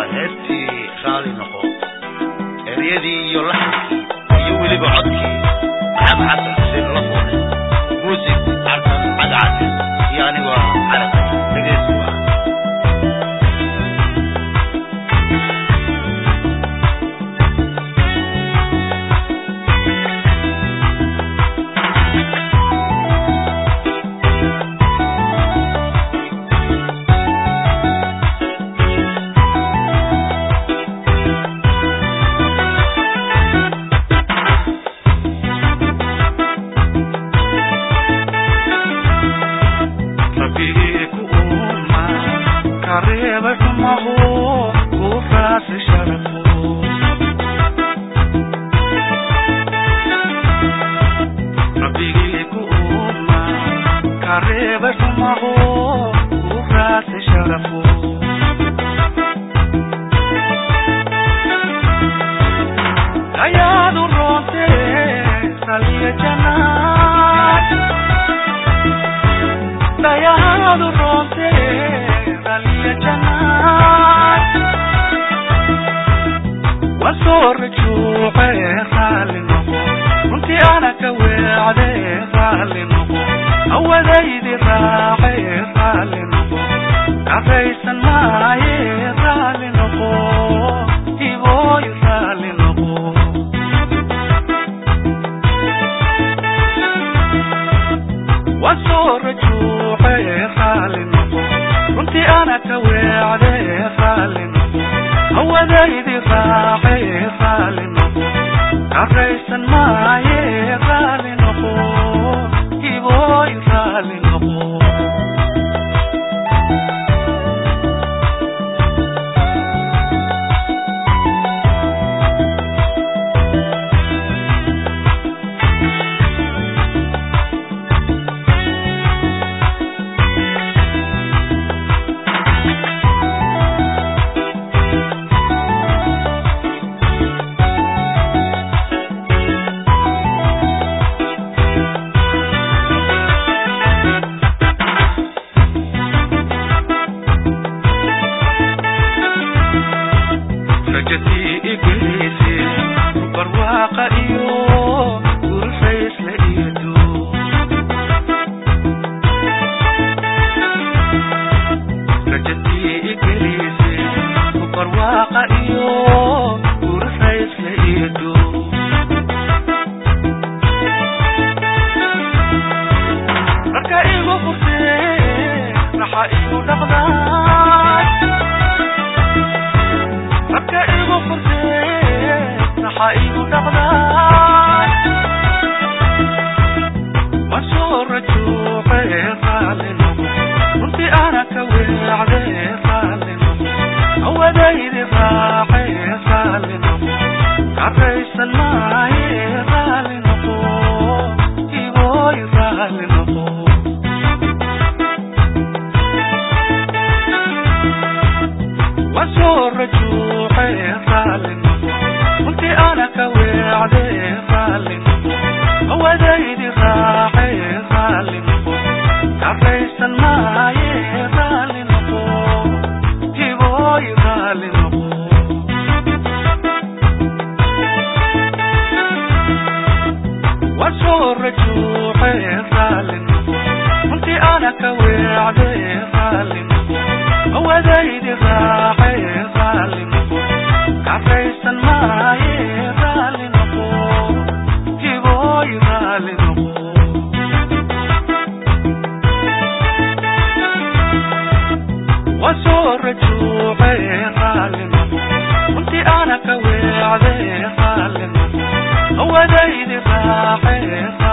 heestii raali noqo eryadii iyo laxankii iyo weliba codkii maxamed xasan xuseen lafoole muusig cartan cadcad iyo anigoo carab dhegeysi waa rabbigii ku uuma ka reebay xumahu ku raasi sharafo rabbigii ku uuma ka reebay xumahu ku raasi sharafo ayaadu roontee saliya janaad dayaadu roonte raliya janaad waan soo rajuuce raalli noqo runtii ana ka weecde raalli noqo awadaydi raace raalli noqo karaysan maaye raalli noqo ibooy raalli noqo waan soo rajuuce raalli noqo runtii ana ka weecde raalli noqo hawadaydi raace raalli noqo karaysan maaye raalli noqo ibooy raalli noqo rajadii igelise barwaaqa iyo gurfaysla iido rajadii igelise barwaaqa iyo gurfaysla iido marka igu furtee raxa igu dhaqdaa marka igu furtee raxa igu dhaqdaa waan soo rajuuce raalli noqo runtii ana ka weecde raalli noqo awadaydi raace raalli noqo karaysan maaye raalli noqo ibooy raalli noqo waan soo rajuuce raalli noqo runtii ana ka weecde raalli noqo hawadaydi raace raalli noqo karaysan maaye raalli noqo ibooy raalli noqo waan soo rajuuce raalli noqo runtii ana ka weecde raalli noqo hawadaydi raace raalli noqo karaysan maaye raalli noqo ibooy raalli noqo waan soo rajuuce raalli noqo runtii ana ka weecde raalli noqo hawadaydi raace